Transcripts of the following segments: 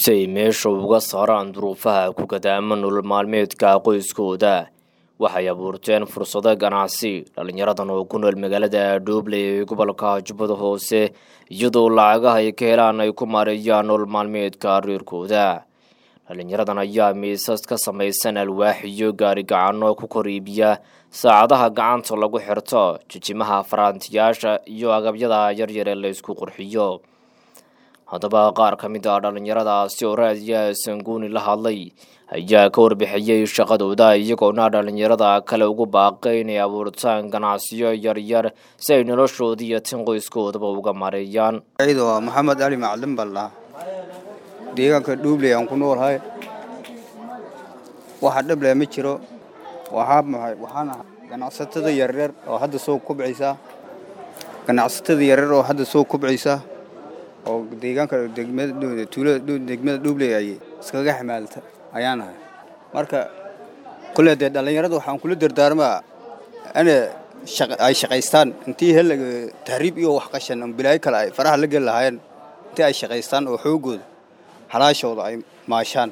si ay meesha uga saaraan duruufaha ku gadaama nolol maalmeedka qoyskooda waxay abuurteen fursado ganacsi dhallinyaradan oo ku nool magaalada dhoobley ee gobolka jubbada hoose iyadoo lacagaha ay ka helaan ay ku maareeyaan nolol maalmeedka reerkooda dhallinyaradan ayaa miisas ka samaysan alwaax iyo gaari gacano ku kor iibiya saacadaha gacanta lagu xirto jijimaha faraantiyaasha iyo agabyada yaryar ee laysku qurxiyo haddaba qaar ka mid ah dhallinyaradaasi oo raadiya sanguuni la hadlay ayaa ka warbixiyey shaqadooda iyagoona dhallinyarada kale ugu baaqay inay abuurtaan ganacsiyo yaryar si ay noloshoodii iyo tin qoyskoodaba uga mareeyaan ciido waa maxamed cali macalin baan dhahaa deegaanka dhuubley aan ku noolahay waxa dhable ma jiro waxaa maxay waxaana ganacsatada yaryar oo hadda soo kubcaysa ganacsatada yaryar oo hadda soo kubcaysa oo deegaanka degmada tuulada degmada dhuubley ay iskaga xamaalta ayaan ahay marka kule dee dhallinyarada waxaan kula dardaarmaa ina ay shaqaystaan intii hel tahriib iyo wax qashan bilaayo kale ay faraha la geli lahaayeen intii ay shaqaystaan oo xoogooda halaashooda ay maashaan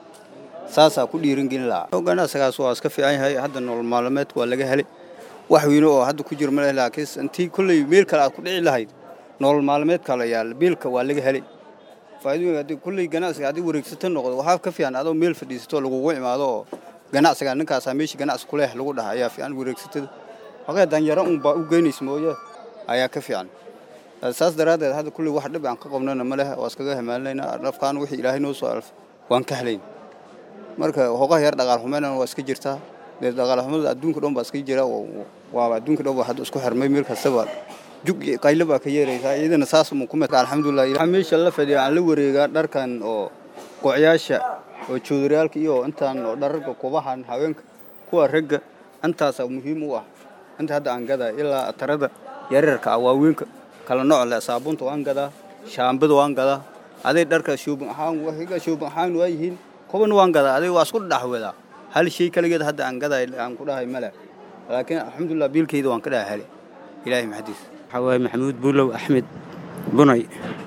saasaa ku dhiirangelin lahaa ganacsigaas waa iska fiican yahay hadda nolol maalmeedka waa laga helay wax weyne oo hadda ku jiro maleh laakiin intii kolley meel kale aad ku dhici lahayd nolol maalmeedka la yaal meelka waa laga helay faa'iidooyin haddii kulley ganacsiga haddii wareegsata noqdo waxaa ka fiican adoo meel fadhiisato lagugu imaado oo ganacsiga ninkaasaa meesha ganacsi kuleh lagu dhaha ayaa fiican wareegsatada haqee danyaro unbaa u geynaysa mooye ayaa ka fiican saas daraaddeed hadda kulley wax dhib aan ka qabnana ma leh waa iskaga hamaalinayna dhafkaan wixii ilaahay noo soo alfa waan ka helayn marka hoogaha yar dhaqaal xumeynana waa iska jirtaa dee dhaqaal xumada adduunka dhan baa iska jira waaba adduunka dhan baa hadda isku xirmay meel kastaba jug qaylo baa ka yeeraysaa iyadana saas mu ku mid alxamdulilah waxaa meesha la fadhiya aan la wareegaa dharkan oo goocyaasha oo joodariyaalka iyo intaan oo dhararka kubahan haweenka kuwa ragga intaasaa muhiim u ah inta hadda aan gadaa ilaa atarada yaryarka ah waaweynka kala nooc leh saabuunta waan gadaa shaambada waan gadaa aday dharka shoobin ahaan waxiga shoobin ahaan waa yihiin kuban waan gadaa aday waa isku dhaxwadaa hal shay kaligeed hadda aan gadaa aan ku dhahay male laakiin alxamdulilah biilkayda waan ka dhaha helay ilaahay maxadiis waxaa waaye maxamuud buulow axmed bunay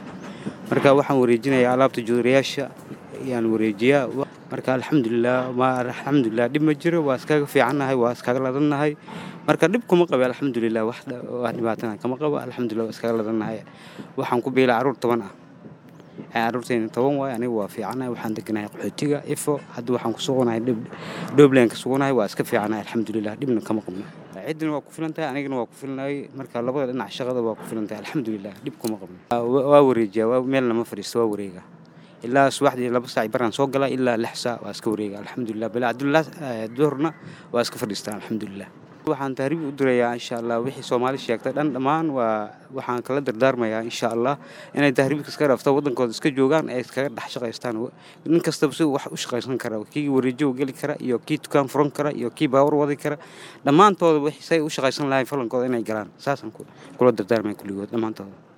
marka waxaan wareejinayaa alaabta joodarayaasha ayaan wareejiyaa marka alxamdulilah alxamdulilah dhib ma jiro waa iskaga fiicannahay waa iskaga ladannahay marka dhib kuma qabe alxamdulilah wax dhibaatana kama qabo alxamdulilah waa iskaga ladannahay waxaan ku biilay carruur toban ah carruurtayna toban waay aniga waa fiicannahay waxaan deganahay qaxootiga ifo hadda waxaan ku sugunahay dhoobleen ka sugunahay waa iska fiicannahay alxamdulilah dhibna kama qabno ciddina waa ku filan tahay anigana waa ku filanahay marka labada dhinac shaqada waa ku filan tahay alxamdulilah dhib kuma qabno waa wareejiyaa meel lama fadhiisto waa wareega ilaa subaxdii laba saac baraan soo galaa ilaa lix saac waa iska wareega alxamdulilah bilaa duhurna waa iska fadhiistaa alxamdulilah waxaan tahriib u dirayaa insha allah wixii soomaali sheegtay dhan dhammaan waa waxaan kala dardaarmayaa insha allah inay tahriibka iska dhaafto waddankooda iska joogaan ay iskaga dhex shaqaystaan nin kastaba si wax u shaqaysan kara kii wareejo geli kara iyo kii dukaan furan kara iyo kii baawar wadi kara dhammaantooda say u shaqaysan lahayn falankooda inay galaan saasaan kula dardaarmaya kulligood dhammaantooda